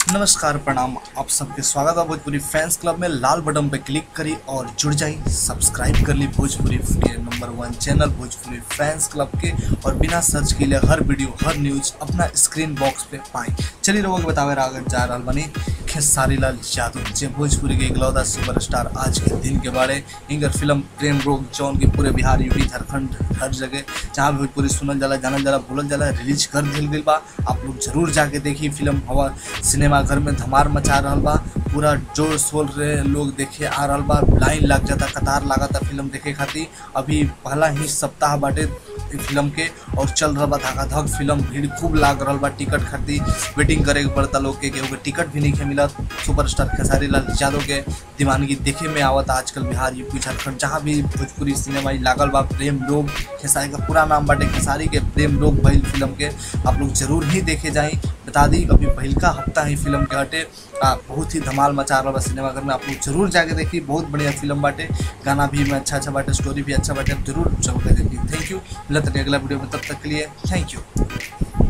नमस्कार प्रणाम आप सबके स्वागत है भोजपुरी फैंस क्लब में लाल बटन पे क्लिक करी और जुड़ जाई सब्सक्राइब कर ली भोजपुरी के number one channel Bhojpuri fans club के और बिना सर्च के लिए हर वीडियो हर न्यूज अपना स्क्रीन बॉक्स पे पाई चलिए लोगों के बतावे आगे जा रहा बनी खेसारी लाल यादव जे भोजपुरी के इकलौता सुपरस्टार आज के दिन के बारे इनकर फिल्म प्रेम रोग जौन की पूरे बिहार यूपी झारखंड हर जगह जहाँ भी भोजपुरी सुनल जाला जानल जाला बोलल जाला रिलीज कर दिल गई बा आप लोग जरूर जाके देखी फिल्म हवा सिनेमा घर में धमार मचा रहल बा पूरा जोर शोर रे लोग देखे आ रहल बा लाइन लग जाता कतार लागता फिल्म देखे खातिर अभी पहला ही सप्ताह बाटे इ फिल्म के और चल रहा बा धक फिल्म भीड़ खूब लाग रहल बा टिकट खातिर वेटिंग करे के पड़ता लोग के केहू के टिकट भी नहीं मिलत सुपरस्टार खेसारी लाल यादव के दीवानगी देखे में आवत आजकल बिहार यूपी झारखंड जहाँ भी भोजपुरी सिनेमा इ लागल बा प्रेम रोग खेसारी का पूरा नाम बाटे खेसारी के प्रेम रोग भइल फिल्म के आप लोग जरूर ही देखे जाई बता दी अभी पहिलका हफ्ता ही फिल्म के हटे आ, बहुत ही धमाल मचा रहा बा सिनेमा घर में आप लोग जरूर जाके देखी बहुत बढ़िया फिल्म बाटे गाना भी में अच्छा अच्छा बाटे स्टोरी भी अच्छा बाटे आप जरूर जरूर देखी थैंक यू मिलते हैं अगला वीडियो में तब तक के लिए थैंक यू